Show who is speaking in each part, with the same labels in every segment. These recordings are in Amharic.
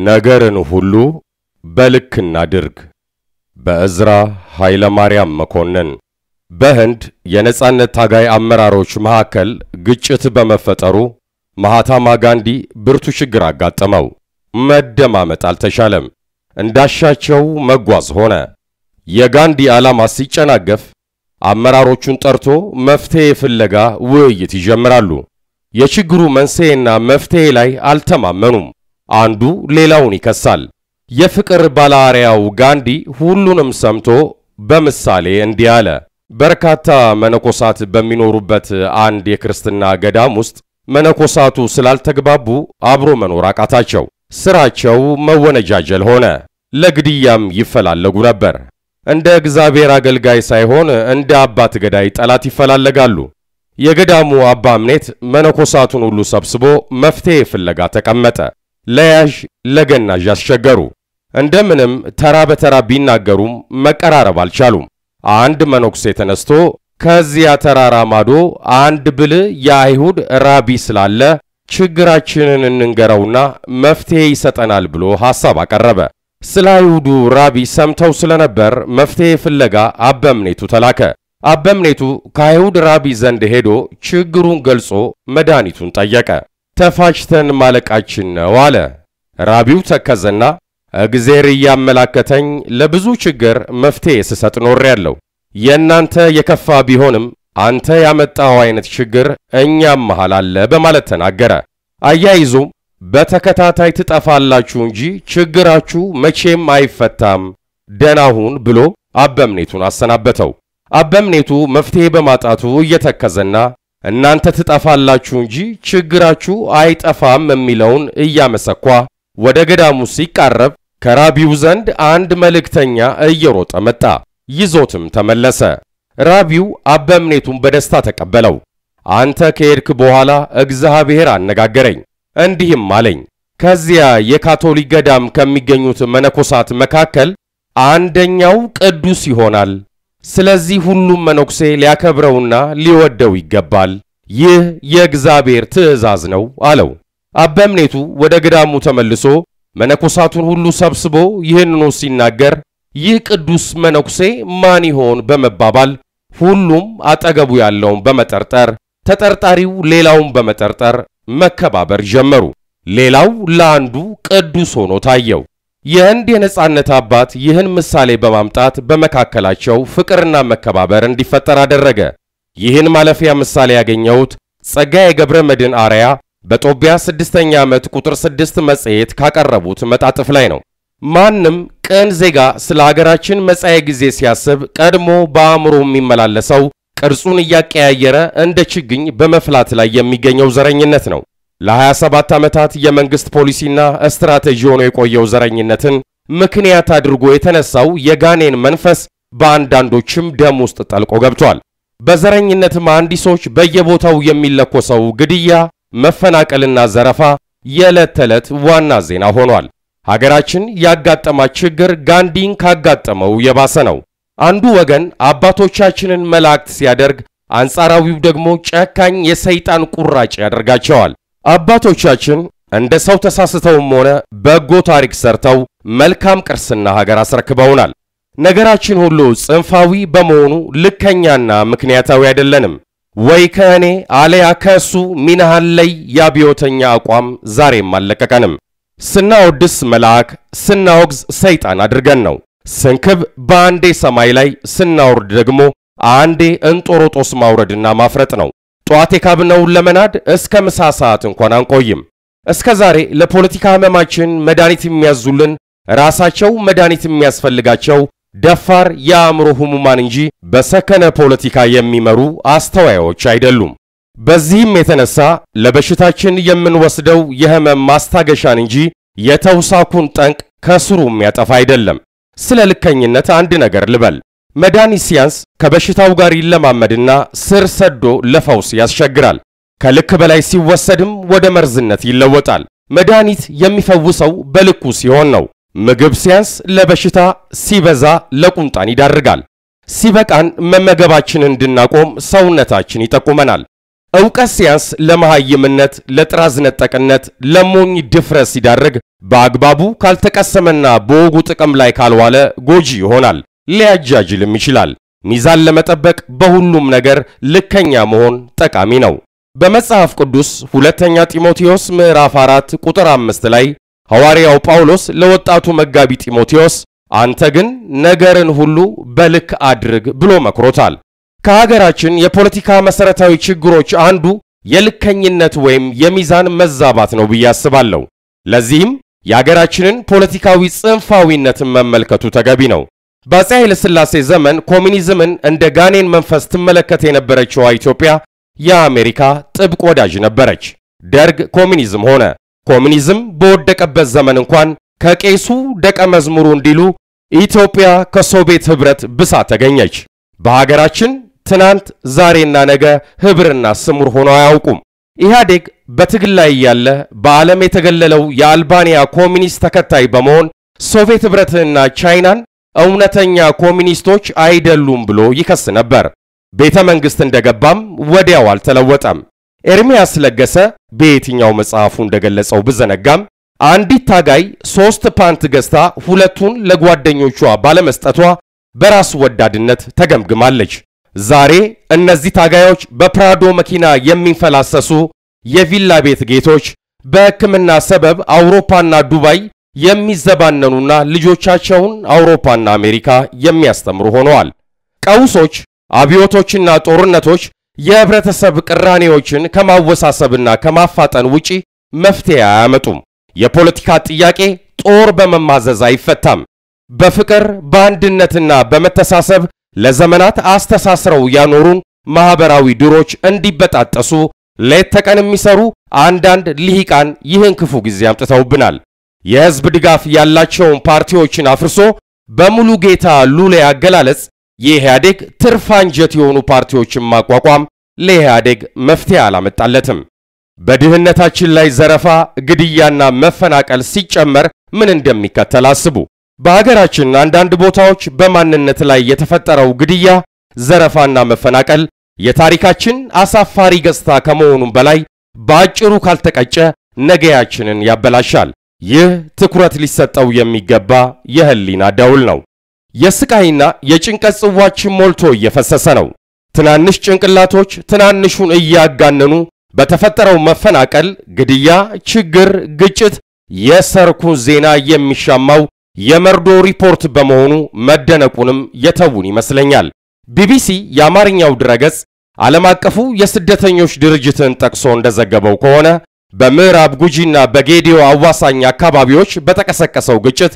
Speaker 1: ነገርን ሁሉ በልክ እናድርግ። በዕዝራ ኃይለ ማርያም መኮንን። በህንድ የነጻነት ታጋይ አመራሮች መካከል ግጭት በመፈጠሩ ማሃታማ ጋንዲ ብርቱ ችግር አጋጠመው። መደማመጥ አልተቻለም። እንዳሻቸው መጓዝ ሆነ። የጋንዲ ዓላማ ሲጨናገፍ አመራሮቹን ጠርቶ መፍትሔ ፍለጋ ውይይት ይጀምራሉ። የችግሩ መንስኤና መፍትሔ ላይ አልተማመኑም። አንዱ ሌላውን ይከሳል። የፍቅር ባለአርያው ጋንዲ ሁሉንም ሰምቶ በምሳሌ እንዲህ አለ። በርካታ መነኮሳት በሚኖሩበት አንድ የክርስትና ገዳም ውስጥ መነኮሳቱ ስላልተግባቡ አብሮ መኖር አቃታቸው። ስራቸው መወነጃጀል ሆነ። ለግድያም ይፈላለጉ ነበር። እንደ እግዚአብሔር አገልጋይ ሳይሆን እንደ አባት ገዳይ ጠላት ይፈላለጋሉ። የገዳሙ አባ እምኔት መነኮሳቱን ሁሉ ሰብስቦ መፍትሔ ፍለጋ ተቀመጠ። ለያዥ ለገናዥ አስቸገሩ። እንደምንም ተራ በተራ ቢናገሩም መቀራረብ አልቻሉም። አንድ መነኩሴ ተነስቶ ከዚያ ተራራ ማዶ አንድ ብልህ የአይሁድ ራቢ ስላለ ችግራችንን እንንገረውና መፍትሔ ይሰጠናል ብሎ ሐሳብ አቀረበ። ስለ አይሁዱ ራቢ ሰምተው ስለነበር መፍትሔ ፍለጋ አበምኔቱ ተላከ። አበምኔቱ ከአይሁድ ራቢ ዘንድ ሄዶ ችግሩን ገልጾ መድኃኒቱን ጠየቀ። ተፋጭተን ማለቃችን ነው አለ። ራቢው ተከዘና እግዜር እያመላከተኝ ለብዙ ችግር መፍትሔ ስሰጥ ኖሬያለሁ። የእናንተ የከፋ ቢሆንም አንተ ያመጣው አይነት ችግር እኛም መሃል አለ በማለት ተናገረ። አያይዞም በተከታታይ ትጠፋላችሁ እንጂ ችግራችሁ መቼም አይፈታም፣ ደህና ሁን ብሎ አበምኔቱን አሰናበተው። አበምኔቱ መፍትሔ በማጣቱ እየተከዘና እናንተ ትጠፋላችሁ እንጂ ችግራችሁ አይጠፋም የሚለውን እያመሰኳ ወደ ገዳሙ ሲቃረብ ከራቢው ዘንድ አንድ መልእክተኛ እየሮጠ መጣ። ይዞትም ተመለሰ። ራቢው አበምኔቱን በደስታ ተቀበለው። አንተ ከሄድክ በኋላ እግዚአብሔር አነጋገረኝ፣ እንዲህም አለኝ ከዚያ የካቶሊክ ገዳም ከሚገኙት መነኮሳት መካከል አንደኛው ቅዱስ ይሆናል። ስለዚህ ሁሉም መነኩሴ ሊያከብረውና ሊወደው ይገባል። ይህ የእግዚአብሔር ትእዛዝ ነው አለው። አበምኔቱ ወደ ገዳሙ ተመልሶ መነኮሳቱን ሁሉ ሰብስቦ ይህንኑ ሲናገር ይህ ቅዱስ መነኩሴ ማን ይሆን በመባባል ሁሉም አጠገቡ ያለውን በመጠርጠር ተጠርጣሪው ሌላውን በመጠርጠር መከባበር ጀመሩ። ሌላው ለአንዱ ቅዱስ ሆኖ ታየው። የህንድ የነጻነት አባት ይህን ምሳሌ በማምጣት በመካከላቸው ፍቅርና መከባበር እንዲፈጠር አደረገ። ይህን ማለፊያ ምሳሌ ያገኘሁት ጸጋዬ ገብረ መድኅን አርያ በጦቢያ ስድስተኛ ዓመት ቁጥር ስድስት መጽሔት ካቀረቡት መጣጥፍ ላይ ነው። ማንም ቅን ዜጋ ስለ ሀገራችን መጻኤ ጊዜ ሲያስብ ቀድሞ በአእምሮ የሚመላለሰው ቅርጹን እያቀያየረ እንደ ችግኝ በመፍላት ላይ የሚገኘው ዘረኝነት ነው። ለ27 ዓመታት የመንግሥት ፖሊሲና ስትራቴጂ ሆኖ የቆየው ዘረኝነትን ምክንያት አድርጎ የተነሳው የጋኔን መንፈስ በአንዳንዶችም ደም ውስጥ ጠልቆ ገብቷል። በዘረኝነት መሐንዲሶች በየቦታው የሚለኮሰው ግድያ፣ መፈናቀልና ዘረፋ የዕለት ተዕለት ዋና ዜና ሆኗል። ሀገራችን ያጋጠማት ችግር ጋንዲን ካጋጠመው የባሰ ነው። አንዱ ወገን አባቶቻችንን መላእክት ሲያደርግ፣ አንጻራዊው ደግሞ ጨካኝ የሰይጣን ቁራጭ ያደርጋቸዋል። አባቶቻችን እንደ ሰው ተሳስተውም ሆነ በጎ ታሪክ ሰርተው መልካም ቅርስና ሀገር አስረክበውናል። ነገራችን ሁሉ ጽንፋዊ በመሆኑ ልከኛና ምክንያታዊ አይደለንም። ወይ ከእኔ አለያ ከእሱ ሚናሃል ላይ የአብዮተኛ አቋም ዛሬም አልለቀቀንም። ስናወድስ መልአክ ስናወግዝ ሰይጣን አድርገን ነው። ስንክብ በአንዴ ሰማይ ላይ ስናወርድ ደግሞ አንዴ እንጦሮጦስ ማውረድና ማፍረጥ ነው። ጧት የካብነውን ለመናድ እስከ ምሳ ሰዓት እንኳን አንቆይም። እስከ ዛሬ ለፖለቲካ ሕመማችን መድኃኒት የሚያዙልን ራሳቸው መድኃኒት የሚያስፈልጋቸው ደፋር የአእምሮ ሕሙማን እንጂ በሰከነ ፖለቲካ የሚመሩ አስተዋዮች አይደሉም። በዚህም የተነሳ ለበሽታችን የምንወስደው የህመም ማስታገሻን እንጂ የተውሳኩን ጠንቅ ከስሩ የሚያጠፋ አይደለም። ስለ ልከኝነት አንድ ነገር ልበል። መድኃኒት ሲያንስ ከበሽታው ጋር ይለማመድና ስር ሰዶ ለፈውስ ያስቸግራል። ከልክ በላይ ሲወሰድም ወደ መርዝነት ይለወጣል። መድኃኒት የሚፈውሰው በልኩ ሲሆን ነው። ምግብ ሲያንስ ለበሽታ ሲበዛ ለቁንጣን ይዳርጋል። ሲበቃን መመገባችንን እንድናቆም ሰውነታችን ይጠቁመናል። ዕውቀት ሲያንስ ለመሃይምነት፣ ለጥራዝ ነጠቅነት፣ ለሞኝ ድፍረት ሲዳርግ በአግባቡ ካልተቀሰመና በወጉ ጥቅም ላይ ካልዋለ ጎጂ ይሆናል፣ ሊያጃጅልም ይችላል። ሚዛን ለመጠበቅ በሁሉም ነገር ልከኛ መሆን ጠቃሚ ነው። በመጽሐፍ ቅዱስ ሁለተኛ ጢሞቴዎስ ምዕራፍ 4 ቁጥር 5 ላይ ሐዋርያው ጳውሎስ ለወጣቱ መጋቢ ጢሞቴዎስ አንተ ግን ነገርን ሁሉ በልክ አድርግ ብሎ መክሮታል። ከሀገራችን የፖለቲካ መሠረታዊ ችግሮች አንዱ የልከኝነት ወይም የሚዛን መዛባት ነው ብዬ አስባለሁ። ለዚህም የሀገራችንን ፖለቲካዊ ጽንፋዊነትን መመልከቱ ተገቢ ነው። በአፄ ኃይለ ሥላሴ ዘመን ኮሚኒዝምን እንደ ጋኔን መንፈስ ትመለከት የነበረችዋ ኢትዮጵያ የአሜሪካ ጥብቅ ወዳጅ ነበረች። ደርግ ኮሚኒዝም ሆነ። ኮሚኒዝም በወደቀበት ዘመን እንኳን ከቄሱ ደቀ መዝሙሩ እንዲሉ ኢትዮጵያ ከሶቪየት ኅብረት ብሳ ተገኘች። በሀገራችን ትናንት ዛሬና ነገ ኅብርና ስሙር ሆነው አያውቁም። ኢህአዴግ በትግል ላይ ያለ በዓለም የተገለለው የአልባንያ ኮሚኒስት ተከታይ በመሆን ሶቪየት ኅብረትንና ቻይናን እውነተኛ ኮሚኒስቶች አይደሉም ብሎ ይከስ ነበር። ቤተ መንግሥት እንደገባም ወዲያው አልተለወጠም። ኤርሚያስ ለገሰ በየትኛው መጽሐፉ እንደገለጸው ብዘነጋም አንዲት ታጋይ ሦስት ፓንት ገዝታ ሁለቱን ለጓደኞቿ ባለመስጠቷ በራስ ወዳድነት ተገምግማለች። ዛሬ እነዚህ ታጋዮች በፕራዶ መኪና የሚንፈላሰሱ የቪላ ቤት ጌቶች በሕክምና ሰበብ አውሮፓና ዱባይ የሚዘባነኑና ልጆቻቸውን አውሮፓና አሜሪካ የሚያስተምሩ ሆነዋል። ቀውሶች፣ አብዮቶችና ጦርነቶች የህብረተሰብ ቅራኔዎችን ከማወሳሰብና ከማፋጠን ውጪ መፍትሄ አያመጡም። የፖለቲካ ጥያቄ ጦር በመማዘዝ አይፈታም። በፍቅር በአንድነትና በመተሳሰብ ለዘመናት አስተሳስረው ያኖሩን ማኅበራዊ ድሮች እንዲበጣጠሱ ሌት ተቀን የሚሰሩ አንዳንድ ልሂቃን ይህን ክፉ ጊዜ አምጥተውብናል። የሕዝብ ድጋፍ ያላቸውን ፓርቲዎችን አፍርሶ በሙሉ ጌታ ሉሌ አገላለጽ የኢህአዴግ ትርፍ አንጀት የሆኑ ፓርቲዎችን ማቋቋም ለኢህአዴግ መፍትሄ አላመጣለትም። በድህነታችን ላይ ዘረፋ፣ ግድያና መፈናቀል ሲጨመር ምን እንደሚከተል አስቡ። በሀገራችን አንዳንድ ቦታዎች በማንነት ላይ የተፈጠረው ግድያ፣ ዘረፋና መፈናቀል የታሪካችን አሳፋሪ ገጽታ ከመሆኑም በላይ በአጭሩ ካልተቀጨ ነገያችንን ያበላሻል። ይህ ትኩረት ሊሰጠው የሚገባ የህሊና ደውል ነው። የስቃይና የጭንቀት ጽዋችን ሞልቶ እየፈሰሰ ነው። ትናንሽ ጭንቅላቶች ትናንሹን እያጋነኑ በተፈጠረው መፈናቀል፣ ግድያ፣ ችግር፣ ግጭት የሰርኩን ዜና የሚሻማው የመርዶ ሪፖርት በመሆኑ መደነቁንም የተውን ይመስለኛል። ቢቢሲ የአማርኛው ድረገጽ ዓለም አቀፉ የስደተኞች ድርጅትን ጠቅሶ እንደዘገበው ከሆነ በምዕራብ ጉጂና በጌዲዮ አዋሳኝ አካባቢዎች በተቀሰቀሰው ግጭት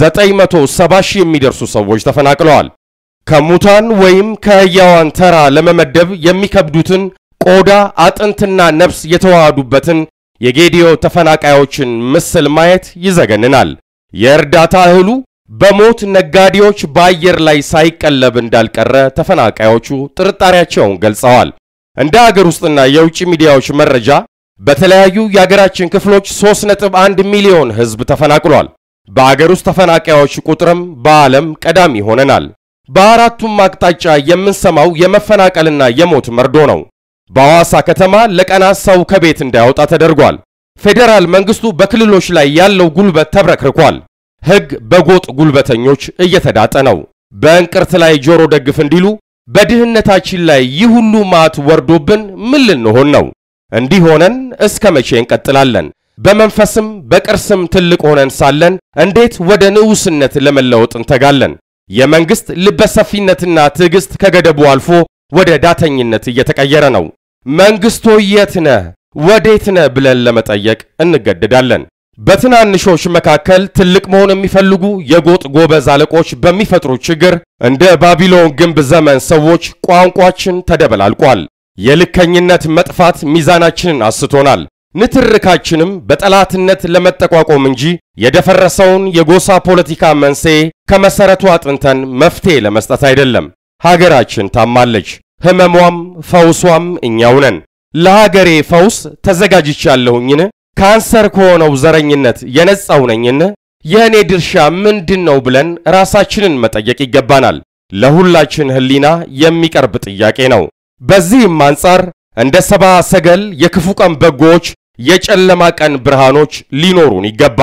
Speaker 1: 970 ሺህ የሚደርሱ ሰዎች ተፈናቅለዋል። ከሙታን ወይም ከሕያዋን ተራ ለመመደብ የሚከብዱትን ቆዳ አጥንትና ነፍስ የተዋሃዱበትን የጌዲዮ ተፈናቃዮችን ምስል ማየት ይዘገንናል። የእርዳታ እህሉ በሞት ነጋዴዎች በአየር ላይ ሳይቀለብ እንዳልቀረ ተፈናቃዮቹ ጥርጣሬያቸውን ገልጸዋል። እንደ አገር ውስጥና የውጭ ሚዲያዎች መረጃ በተለያዩ የአገራችን ክፍሎች 3.1 ሚሊዮን ሕዝብ ተፈናቅሏል። በአገር ውስጥ ተፈናቃዮች ቁጥርም በዓለም ቀዳሚ ሆነናል። በአራቱም አቅጣጫ የምንሰማው የመፈናቀልና የሞት መርዶ ነው። በሐዋሳ ከተማ ለቀናት ሰው ከቤት እንዳይወጣ ተደርጓል። ፌዴራል መንግስቱ በክልሎች ላይ ያለው ጉልበት ተብረክርኳል። ሕግ በጎጥ ጉልበተኞች እየተዳጠ ነው። በእንቅርት ላይ ጆሮ ደግፍ እንዲሉ በድህነታችን ላይ ይህ ሁሉ ማት ወርዶብን ምን ልንሆን ነው? እንዲህ ሆነን እስከ መቼ እንቀጥላለን? በመንፈስም በቅርስም ትልቅ ሆነን ሳለን እንዴት ወደ ንዑስነት ለመለወጥ እንተጋለን? የመንግስት ልበሰፊነትና ትዕግስት ከገደቡ አልፎ ወደ ዳተኝነት እየተቀየረ ነው። መንግስቶ የት ነህ ወዴት ነህ ብለን ለመጠየቅ እንገደዳለን። በትናንሾች መካከል ትልቅ መሆን የሚፈልጉ የጎጥ ጎበዝ አለቆች በሚፈጥሩት ችግር እንደ ባቢሎን ግንብ ዘመን ሰዎች ቋንቋችን ተደበላልቋል። የልከኝነት መጥፋት ሚዛናችንን አስቶናል። ንትርካችንም በጠላትነት ለመጠቋቆም እንጂ የደፈረሰውን የጎሳ ፖለቲካ መንስኤ ከመሰረቱ አጥንተን መፍትሄ ለመስጠት አይደለም። ሀገራችን ታማለች። ህመሟም ፈውሷም እኛው ነን። ለሀገሬ ፈውስ ተዘጋጅቻለሁኝን? ካንሰር ከሆነው ዘረኝነት የነጻው ነኝን? የእኔ ድርሻ ምንድን ነው ብለን ራሳችንን መጠየቅ ይገባናል። ለሁላችን ህሊና የሚቀርብ ጥያቄ ነው። በዚህም አንጻር እንደ ሰባ ሰገል የክፉ ቀን በጎዎች፣ የጨለማ ቀን ብርሃኖች ሊኖሩን ይገባል።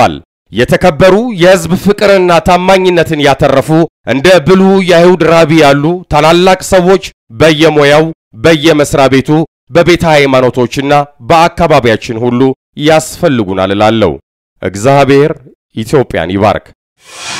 Speaker 1: የተከበሩ የሕዝብ ፍቅርና ታማኝነትን ያተረፉ እንደ ብሉዕ የአይሁድ ራቢ ያሉ ታላላቅ ሰዎች በየሙያው በየመስሪያ ቤቱ በቤተ ሃይማኖቶችና በአካባቢያችን ሁሉ ያስፈልጉናል እላለሁ። እግዚአብሔር ኢትዮጵያን ይባርክ።